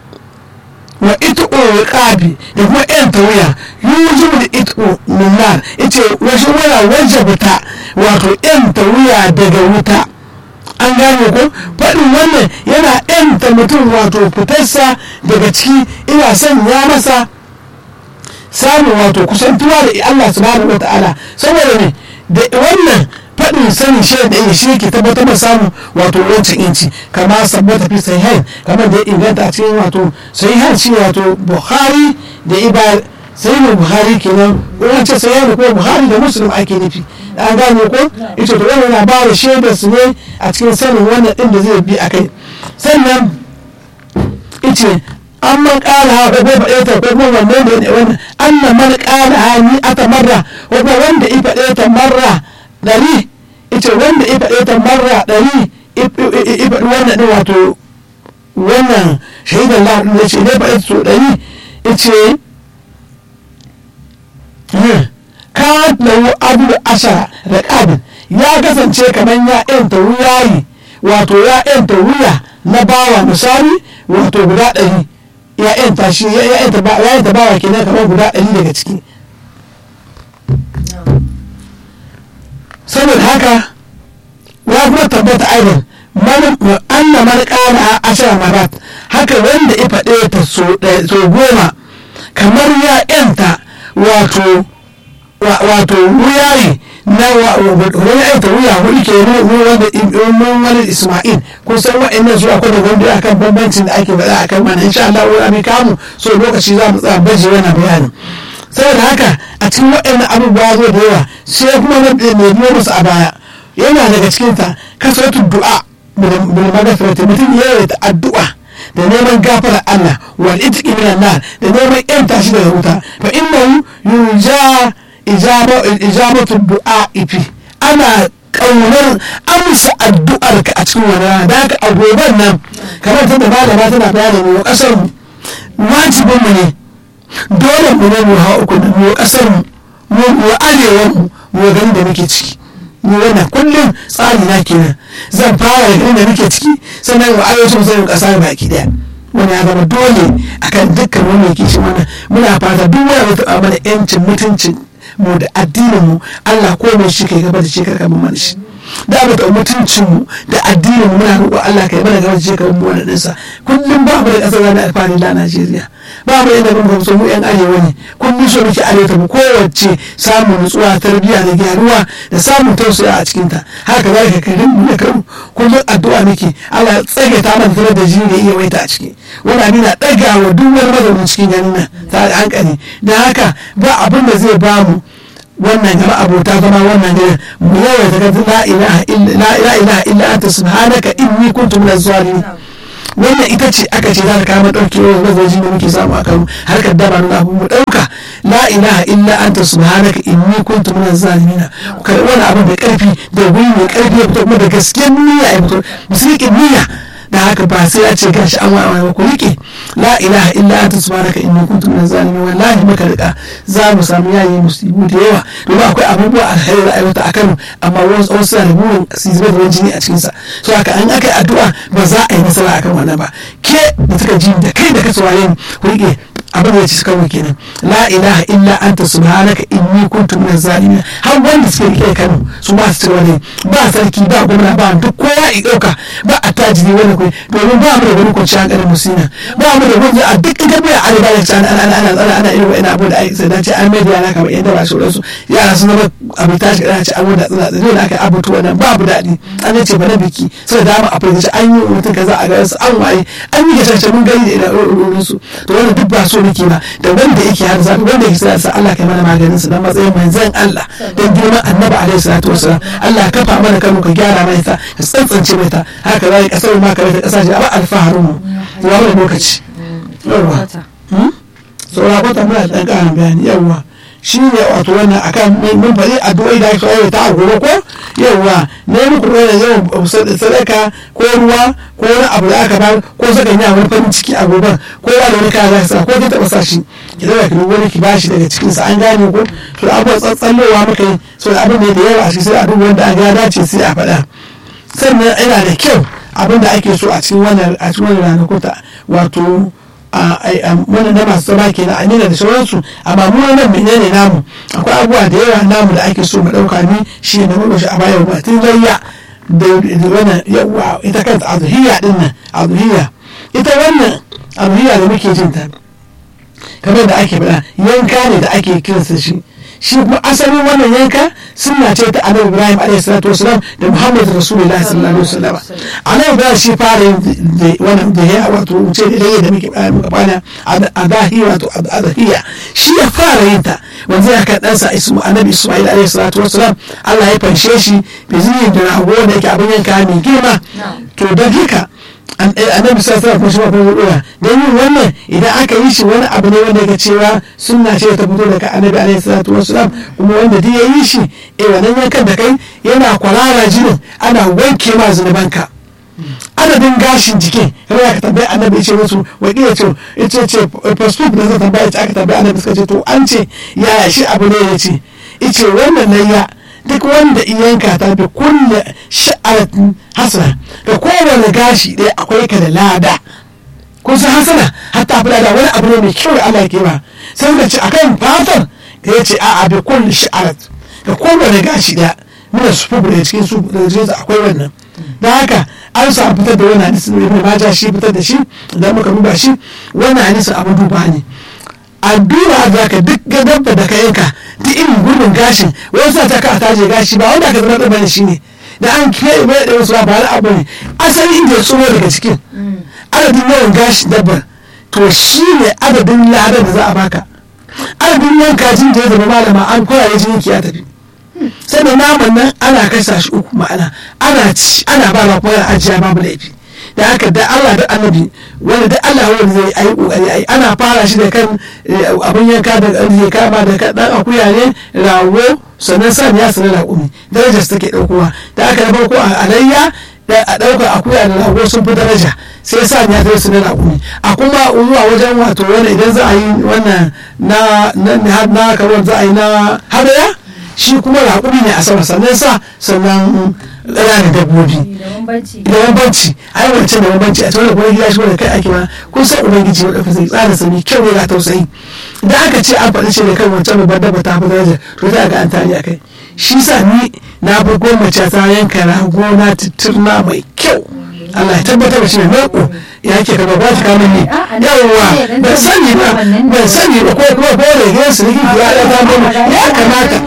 wa itqu riqabi da kuma yan tawiya yujibu da itqu min nar yace wasu wala wajabta wato yan tawiya daga wuta an gane ko faɗin wannan yana yanta mutum wato fitarsa daga ciki ina son ya masa samun wato kusantuwa da Allah subhanahu wa ta'ala saboda ne da wannan faɗin sanin shi da ya shi ke tabbatar da samun wato wancan inci kama sabbata fi sahihain kamar da ya inganta a cikin wato sahihain shi wato bukhari da ibar sai mu buhari kenan wannan ce sai yana ko buhari da muslim ake nufi an gane ko ita to wannan na ba da shaidar su ne a cikin sanin wannan din da zai bi a kai sannan ice an man kala ha ko bai faɗe ta ko kuma wannan da ne wannan anna man kala ha ni ata marra ko kuma wanda i faɗe ta marra dari ita wanda i faɗe ta marra dari i faɗi wannan din wato wannan shaidan Allah ne ce ne faɗe ta so dari ice kanat lahu abu ashara da ƙabin ya kasance kamar ya yanta wuyayi wato ya yanta wuya na bawa misali wato guda ɗari ya yanta shi ya yanta bawa kenan kamar guda ɗari daga ciki saboda haka ya kuma tabbata aidan anna man ƙara ashara marat haka wanda ya faɗe ta so goma kamar ya yanta wato wato wuyayi na wani aita wuya hudu ke mun wani isma'il kun san wa'annan su akwai da wanda akan bambancin da ake faɗa akan mana insha Allah wani abin kamu so lokaci za mu tsaya baje wannan bayanin saboda haka a cikin wa'annan abubuwa zo da yawa sai kuma na biyo musu a baya yana daga cikin ta kasratu du'a bil magfirati mutum ya ta addu'a da neman gafara Allah wal itqi min nar da neman yan tashi daga wuta fa innahu yurja ijabatu du'a ifi ana kaunar amsa addu'ar ka a cikin wani rana da haka agoban nan kamar ta da malama tana bayani mu kasar mu wajibin mu ne dole mu ne mu hawa uku mu kasar mu mu arewa mu mu gani da muke ciki ni wannan kullum tsari na kenan zan fara da da nake ciki sannan wa arewacin musamman kasa baki daya wani ya zama dole akan dukkan wani yake shi mana muna fata duk wani ya taɓa mana yancin mutuncin mu da addinin mu Allah ko mai shi kai gaba da shi karka mu mana shi da mu da mutuncin mu da addinin mu muna roƙon Allah kai mana gaba da shi karka mu wannan dinsa kullum ba mu da ƙasar zana alfahari da Najeriya ba mu yadda mun gamsu mu yan arewa ne kullum so muke arewa mu kowace samun nutsuwa tarbiyya da gyaruwa da samun tausaya a cikin ta haka za ka kai mu da karu kullum addu'a nake Allah ya tsage ta mana tare da jini da iya waita a ciki wani abin na ɗaga wa duk wani mazaunin cikin ganin nan ta da hankali don haka ba abin da zai ba mu wannan gaba abota zama wannan gari mu yawaita ga la ilaha illa illa anta subhanaka inni kuntu minaz zalimin wannan ita ce aka ce za ta kama ɗauki wa mazaji da muke samu a kano harkar daba nuna abu mu ɗauka la ilaha illa anta subhanaka inni kuntu minaz zalimin karɓi wani abu da ƙarfi da guri mai ƙarfi ya fito kuma da gaskiyar niyya ya fito musulkin niyya da haka ba sai ya ce gashi an wa'a ku rike la ilaha illa anta subhanaka inni kuntu minaz zalimin wallahi muka rika za mu samu yayi musibu da yawa domin akwai abubuwa alheri da aiwata a Kano amma wasu wasu suna da burin su zuba da jini a cikin sa so haka an aka yi addu'a ba za a yi nasara akan wannan ba ke da suka ji da kai da ka saurare ni ku rike abin da ya ci kawai kenan la ilaha illa anta subhanaka inni kuntu minaz zalimin har wanda suke rike Kano su ba su cewa ne ba sarki ba gwamna ba duk kowa ya dauka ba a tajiri wani kai domin ba mu da wani kwanciyar hankalin musina ba mu da wani a duk ita bai a riba da ana ana ana ana ana irin wa'ina abu da ai sai dace an mai yara kamar yadda ba shi su yara sun zama abu tashi kana ce abu da tsina tsina da aka abutu wannan babu daɗi an ce ba na biki sai da dama a fahimci an yi mutum kaza a garin su an waye an yi gasashe mun gani da ina ɗorin su to wannan duk ba so nake ba da wanda yake har zafi wanda yake sa Allah kai mana maganin su dan matsayin manzon Allah dan girman annabi alaihi salatu wasalam Allah ka kafa mana kanu ka gyara mai ta ka tsantsance mai ta haka zai kasar ma ka ta kasashe a ba alfaharin mu ya wani lokaci yawa saura kwata muna da ɗan ƙarin bayani yawa shi ne wato wannan akan mun faɗi addu'o'i da aka ta a gobe ko yawa ne muku da yawan sadaka ko ruwa ko wani abu da aka ba ko saka yi wani farin ciki a gobe ko wani wani kaya za ka sa ko ki taɓa sa shi ki zama ki wani ki bashi daga cikin sa an gane ko to abubuwan tsatsallowa muka yi so da abin ne da yawa a cikin sai a duba wanda an ga dace sai a faɗa sannan yana da kyau abin da ake so a cikin wannan a cikin wannan ranakuta wato wannan na masu zama ke na amina da sauransu amma mu nan menene namu akwai abubuwa da yawa namu da ake so mu ɗauka ni shi ne mu shi a bayan ba tun layya da wannan yawa ita kanta azuhiyya din nan azuhiyya ita wannan azuhiyya da muke jin ta kamar da ake faɗa yanka ne da ake kiransa shi shi kuma asalin wannan yanka sunna ce ta annabi ibrahim alaihi salatu wasalam da muhammad rasulullahi sallallahu alaihi wasallam annabi ibrahim shi fara yin wannan da ya wato wuce da yayi da muke muka bana adahi wato adahiya shi ya fara yin ta wanda ya kan ɗansa ismu annabi isma'il alaihi salatu wasalam Allah ya fanshe shi bizinin da rago da yake abin yanka mai girma to don haka annabi sa sa kuma shi ma kuma dora don yin wannan idan aka yi shi wani abu ne wanda yake cewa sunna ce ta fito daga annabi alaihi salatu wassalam kuma wanda duk ya yi shi eh wannan yankan da kai yana kwarara jinin ana wanke ma zunubanka adadin gashin jikin kamar aka tambayi annabi ce musu wakila ce ita ce passport da zai tambaya ce aka tambayi annabi suka ce to an ce yaya shi abu ne ya ce ice wannan layya duk wanda iyanka ta bi kulle sha'aratin hasana da kowane gashi ɗaya akwai ka da lada kun san hasana hatta fi lada wani abu ne mai kyau da Allah ke ba sai ka ce akan fatar da ya ce a'a bi kulle sha'arat da kowane gashi ɗaya muna su fi da cikin su da cikin akwai wannan da haka an sa fitar da wani hadisi da ibn majah shi fitar da shi idan muka duba shi wannan hadisi abu duba ne a duba za ka duk dabba da ka yanka duk irin gurbin gashin wasu ta ka taje gashi ba wanda ka zama da bane shine da an kiyaye mai da wasu ba na abu ne asali inda ya tsoro daga cikin adadin yawan gashin dabbar to shi ne adadin ladar da za a baka adadin yanka jin da ya zama malama an koya ya jini ya tafi sannan naman nan ana kasa shi uku ma'ana ana ci ana ba ba kuma ajiya babu laifi da haka da Allah da annabi wanda da Allah wanda zai ayi kokari ayi ana fara shi da kan abin yanka da ya kama da kan dan akuya ne rago sannan san ya sanar raƙumi darajar su take daukowa da aka na farko a alayya da a ɗaukar akuya da rago sun fi daraja sai sa ya zai su na raƙumi a kuma zuwa wajen wato wani idan za a yi wannan na na na kamar za a yi na hadaya shi kuma raƙumi ne a sama sannan sa sannan ƙananan dabbobi da bambanci ai wancan da bambanci a cikin kuma gida shi wanda kai ake ma kun san ubangiji wanda ka sai tsara sami kyau ne ga tausayi idan aka ce an faɗi shi ne kan wancan babbar dabba ta fi daraja to za a ga an tari a kai shi sa ni na fi gwamnati ta yanka rago na titirna mai kyau Allah ya tabbatar da shi ne mako ya ke kama ba shi kamun ne yawwa ban sani ba ban sani ba ko kuma ko da gidan su rigi ya ya ta mana ya kamata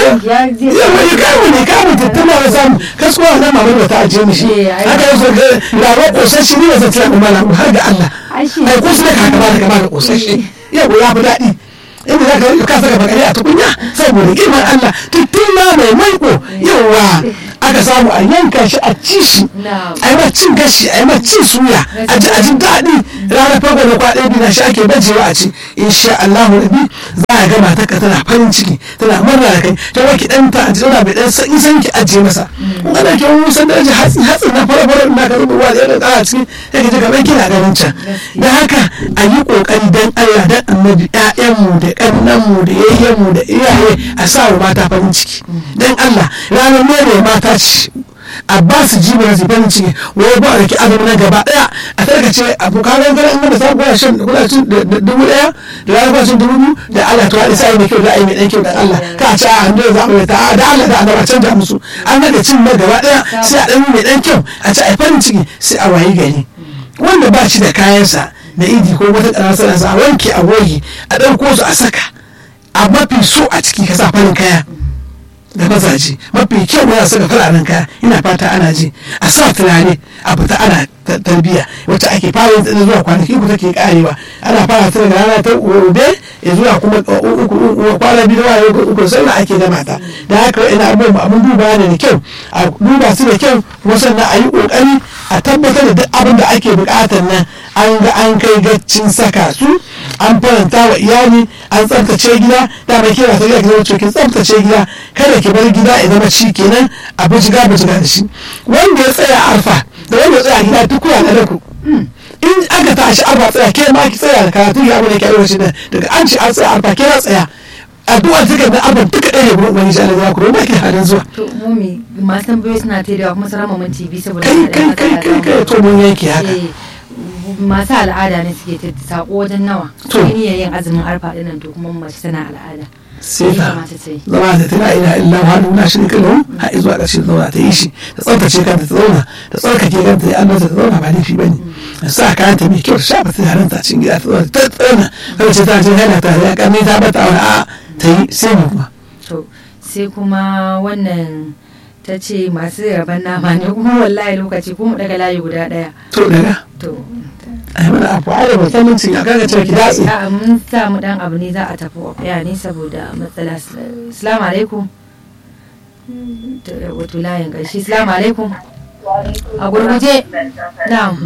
yawa ya kamu ne kamu tattama da samu kasuwa na mamar da ta ajiye mishi haka yau so ga labar kosashi ne ba zai tsaya kuma har ga Allah ai ko su da ka kama da kama da kosashi yawa ya fi daɗi inda za ka ka saka bakare a tukunya saboda girman Allah tuttuna mai maiko yawa aka aka samu a yanka shi a ci shi a yi cin gashi a yi cin suya a ji a ji daɗi ranar farko da kwaɗe biyu na shi ake bajewa a ci insha Allah rabi za a ga matarka tana farin ciki tana murna da kai ta waki ɗan ta aji tana bai ɗan san san ki ajiye masa in ana ke wani san da aji hatsi hatsi na fara fara ina ka rubuwa da yadda ƙara ciki sai ka ji kamar kina ganin can da haka a yi ƙoƙari dan Allah dan annabi ƴaƴanmu da ƙannanmu da yayyenmu da iyaye a sa wa mata farin ciki dan Allah ranar ne mata ce a ba su ji ba su farin ciki wai ba a riki azumi na gaba daya a tarkace a bukatar gara in da samu kuna shan kuna cin dubu daya da rana kuna cin dubu biyu da Allah to hadisa ai mai kyau da ai mai dan kyau da Allah ka ce a hannu za mu ta da Allah da Allah canja musu an ga cin na gaba daya sai a dan mai dan kyau a ce ai farin ciki sai a wayi gari wanda ba shi da kayansa na idi ko wata ƙarar sa a wanke a goge a ɗauko su a saka a mafi so a ciki ka sa farin kaya da mazaje mafi kyau yana saka fararen kaya ina fata ana ji a sa tunani a fita ana tarbiya wacce ake fara yin zuwa kwanaki ku take karewa ana fara ta daga rana ta gobe ya zuwa kuma uku kwana biyu da uku uku sai ake gama ta da haka ina abubuwan abin duba ne da kyau a duba su da kyau kuma sannan a yi kokari a tabbatar da duk abin da ake bukatar nan an ga an kai gaccin saka su an faranta wa iyali an tsaftace gida da mai kira ta gida ki zama cikin tsaftace gida kada ki bar gida ya zama ci kenan a bijiga bijiga da shi wanda ya tsaya arfa da wanda ya tsaya gida duk kuna da ku in aka tashi arfa tsaya ke ma ki tsaya da karatu ya abu da ke aure shi daga an ce an tsaya arfa ke na tsaya addu'a duka da arfa duka ɗaya ne gurin wani shi Allah ya ku ba ki halin zuwa to mumi masu tambayoyi suna ta da kuma sarama mun TV saboda kai kai kai kai kai to mun yanke haka masu al'ada ne suke ta sako wajen nawa To. to ni yin azumin arfa dinnan to kuma mace tana al'ada sai ta kamata ta yi zama da tana ila illa wa nuna shi kan lahu har zuwa ƙarshe ta zauna ta yi shi ta tsaftace kanta ta zauna ta tsarkake kanta ya Allah ta zauna ba laifi bane ta sa kayanta mai kyau ta shafa turaren ta cikin gida ta zauna ta tsana kada ce ta je hana ta ya karni ta bata wani a ta yi sai mu kuma to sai kuma wannan ta ce masu raban nama ne kuma wallahi lokaci ko mu daga layi guda daya to daga to ai mana abu ai da mutuncin ya kaga ce ki datse a mun samu dan abu ne za a tafi ya ne saboda matsala assalamu alaikum To, wato layin ƙarshe assalamu alaikum a gurguje na'am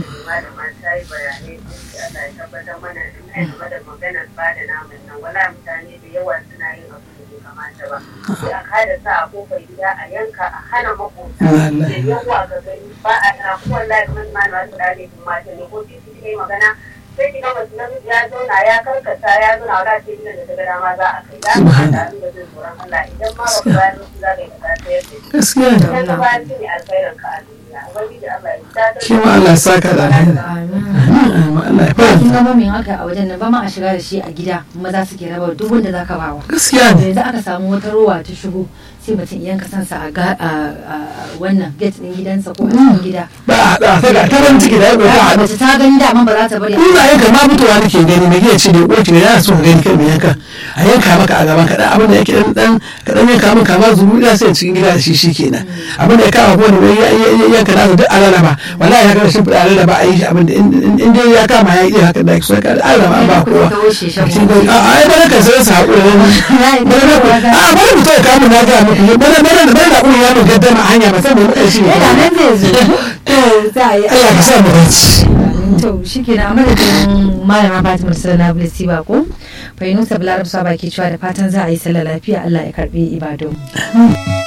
sai a kada sa a kofar gida a yanka a hana makota da yawa ga gani ba a na kuwan lafi man ma masu dare sun mata ne ko titi ne magana sai ki ga masu namiji ya zauna ya karkata ya zauna wala ce inda da ta gada ma za a kai za a kada abin da zai tsoron Allah idan ma ba ku bayan su za ka yi ka sayar da shi gaskiya ne idan ka bayan shi ne alkhairin ka a duniya ubangiji Allah ya ta shi ma Allah ya saka da alheri amin Amin. Allah ya fara kin ga mamin haka a wajen nan ba ma a shiga da shi a gida maza suke raba duk wanda zaka bawa gaskiya ne yanzu aka samu wata rowa ta shigo sai mutum iyan kasansa a ga a wannan gate din gidansa ko a cikin gida ba a haɗa ta ga taron ciki da ya ɗauka a mace ta gani dama ba za ta bari a in za a yanka ma mutuwa nake gani mai gina ce da uwar ki yana so ka gani kai mai yanka a yanka maka a gaban kaɗan abin da yake dan dan kaɗan yanka min kama zuru da sai cikin gida da shi shi kenan abin da ya kama kuma da ya yanka nasa duk a rarraba wallahi ya kama shi fida a rarraba a yi shi abin da in dai ya kama ya yi haka da so ya kada a rarraba an ba kowa ta wuce shan a ai bana kan sai su haƙura ne bana a bana mutum ya kama na gaya muku bana bana da bana kuma ya mun gaddama a hanya ba sai mu ƙarshe ne yana nan zai zo to za a yi Allah ka sa mu dace to shi ke na madadin malama fatima sana bilisi ba ko fahimta balarabsa baki cewa da fatan za a yi sallah lafiya allah ya karbi ibadu